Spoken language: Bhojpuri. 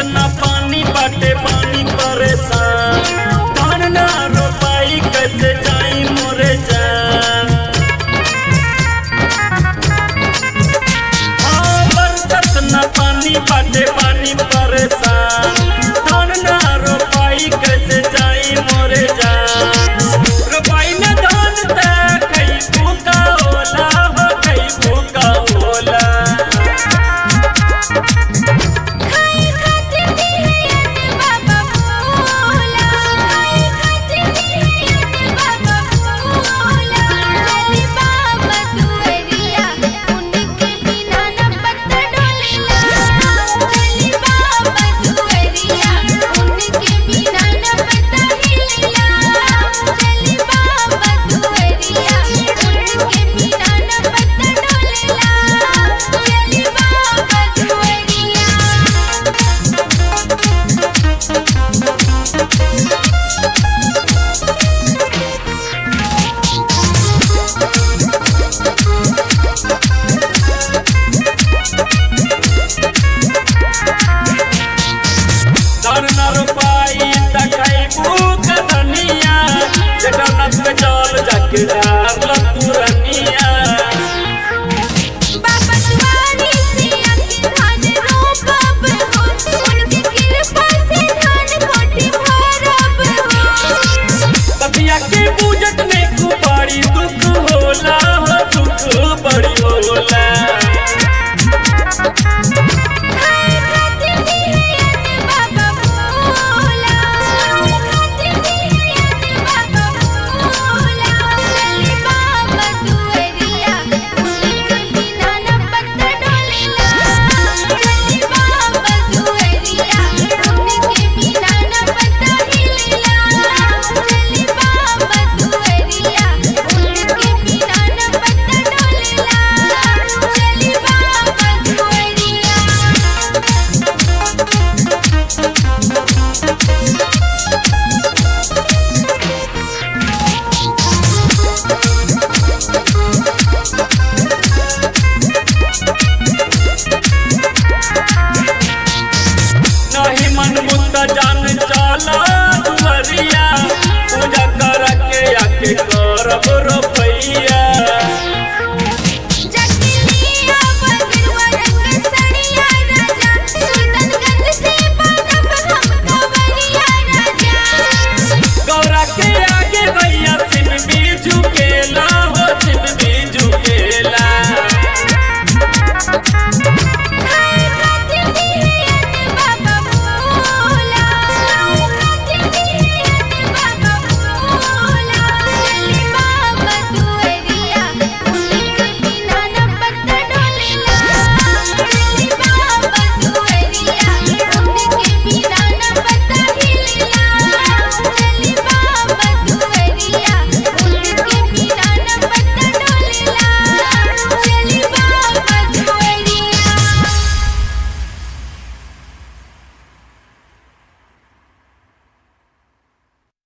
न पानी बाटे पानी परेशान धान ना रोपाई कैसे जाई मोरे जान हाँ, बरसत न पानी बाटे पानी परेशान धान ना रोपाई कैसे जाई मोरे जान रोपाई में धान त कई फूका होला हो कई फूका होला खाए खातिर दिहयत बाबा भोला खाए खातिर दिहयत बाबा भोला चली बाबा दुअरिया उनके बिना न पत्ता डोलेला चली बाबा दुअरिया उनके बिना न पत्ता हिलेला चली बाबा दुअरिया उनके बिना न पत्ता डोलेला चली बाबा दुअरिया धान ना रोपाई त कई फूका धनिया जटा नत पे चल जाके डार लतुरनिया बाबा दुआरी से आके धान रोपब हो उनके कृपा से धान कोठी भरब हो बतिया के पूजत में कुपारी दुख होला हो दुख बड़ी होला खाए खातिर दिहयत बाबा भोला खाए खातिर दिहयत बाबा भोला चली बाबा दुअरिया उनके बिना न पत्ता डोलेला चली बाबा दुअरिया उनके बिना न पत्ता हिलेला चली बाबा दुअरिया उनके बिना न पत्ता डोलेला चली बाबा दुअरिया नहीं मन मुद्दा जान चला दुवरिया